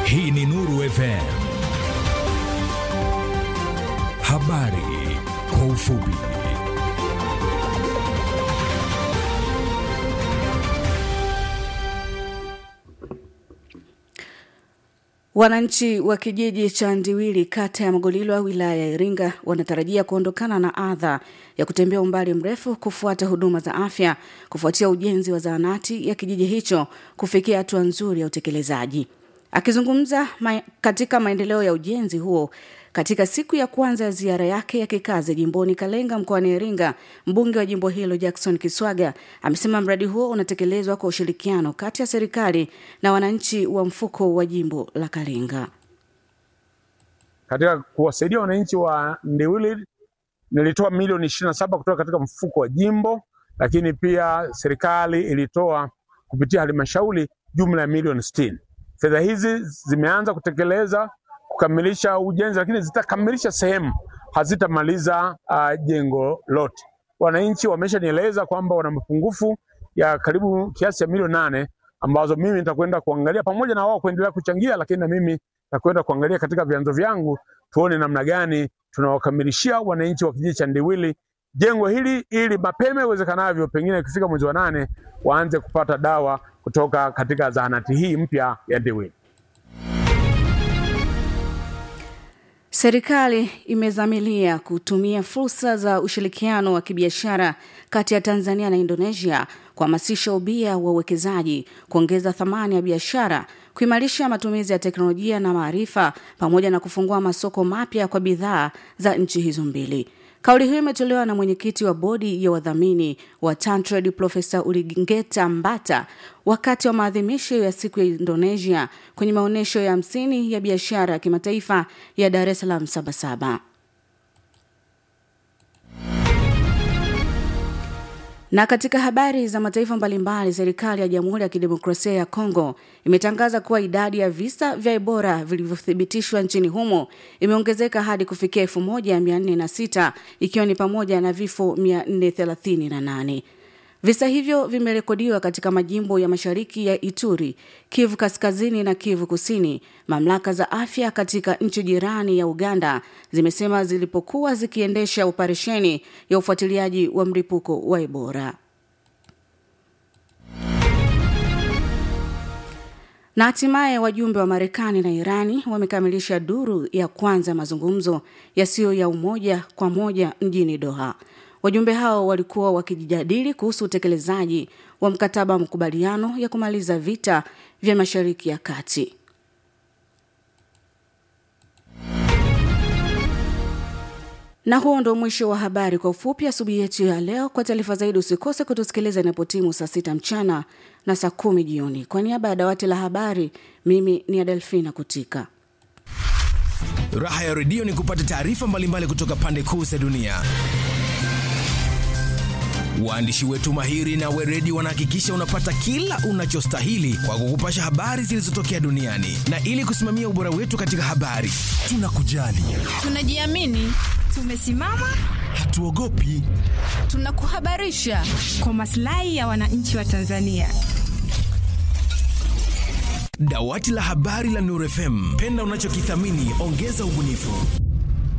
Hii ni Nuru FM. Habari kwa ufupi. Wananchi wa kijiji cha Ndiwili kata ya Magolilwa wilaya ya Iringa wanatarajia kuondokana na adha ya kutembea umbali mrefu kufuata huduma za afya kufuatia ujenzi wa zahanati ya kijiji hicho kufikia hatua nzuri ya utekelezaji. Akizungumza ma katika maendeleo ya ujenzi huo katika siku ya kwanza ya ziara yake ya kikazi jimboni Kalenga mkoani Iringa, mbunge wa jimbo hilo Jackson Kiswaga amesema mradi huo unatekelezwa kwa ushirikiano kati ya serikali na wananchi wa mfuko wa jimbo la Kalenga. Katika kuwasaidia wananchi wa Ndiwili nilitoa milioni ishirini na saba kutoka katika mfuko wa jimbo, lakini pia serikali ilitoa kupitia halmashauri jumla ya milioni sitini. Fedha hizi zimeanza kutekeleza kukamilisha ujenzi, lakini zitakamilisha sehemu, hazitamaliza uh, jengo lote. Wananchi wameshanieleza kwamba wana mapungufu ya karibu kiasi cha milioni nane ambazo mimi nitakwenda kuangalia pamoja na wao kuendelea kuchangia, lakini na mimi nitakwenda kuangalia katika vyanzo vyangu tuone namna gani tunawakamilishia wananchi wa kijiji cha Ndiwili jengo hili ili mapema iwezekanavyo, pengine ikifika mwezi wa nane waanze kupata dawa kutoka katika zahanati hii mpya ya Ndiwili. Serikali imezamilia kutumia fursa za ushirikiano wa kibiashara kati ya Tanzania na Indonesia kuhamasisha ubia wa uwekezaji, kuongeza thamani ya biashara, kuimarisha matumizi ya teknolojia na maarifa, pamoja na kufungua masoko mapya kwa bidhaa za nchi hizo mbili. Kauli hiyo imetolewa na mwenyekiti wa bodi ya wadhamini wa Tantrade Profesa Uligengeta Mbata wakati wa maadhimisho ya siku ya Indonesia kwenye maonyesho ya hamsini ya biashara ya kimataifa ya Dar es Salaam Sabasaba. Na katika habari za mataifa mbalimbali, serikali ya Jamhuri ya Kidemokrasia ya Kongo imetangaza kuwa idadi ya visa vya Ebola vilivyothibitishwa nchini humo imeongezeka hadi kufikia 1406 ikiwa ni pamoja na vifo 438. Visa hivyo vimerekodiwa katika majimbo ya mashariki ya Ituri, Kivu Kaskazini na Kivu Kusini. Mamlaka za afya katika nchi jirani ya Uganda zimesema zilipokuwa zikiendesha operesheni ya ufuatiliaji wa mlipuko wa Ebola. Na hatimaye wajumbe wa Marekani na Irani wamekamilisha duru ya kwanza ya mazungumzo yasiyo ya umoja kwa moja mjini Doha. Wajumbe hao walikuwa wakijadili kuhusu utekelezaji wa mkataba wa makubaliano ya kumaliza vita vya Mashariki ya Kati. Na huo ndo mwisho wa habari kwa ufupi asubuhi yetu ya leo. Kwa taarifa zaidi, usikose kutusikiliza inapotimu saa sita mchana na saa kumi jioni. Kwa niaba ya dawati la habari, mimi ni Adelfina Kutika. Raha ya redio ni kupata taarifa mbalimbali kutoka pande kuu za dunia. Waandishi wetu mahiri na weredi wanahakikisha unapata kila unachostahili kwa kukupasha habari zilizotokea duniani, na ili kusimamia ubora wetu katika habari, tunakujali, tunajiamini, tumesimama, hatuogopi, tunakuhabarisha kwa maslahi ya wananchi wa Tanzania. Dawati la habari la Nuru FM, penda unachokithamini, ongeza ubunifu.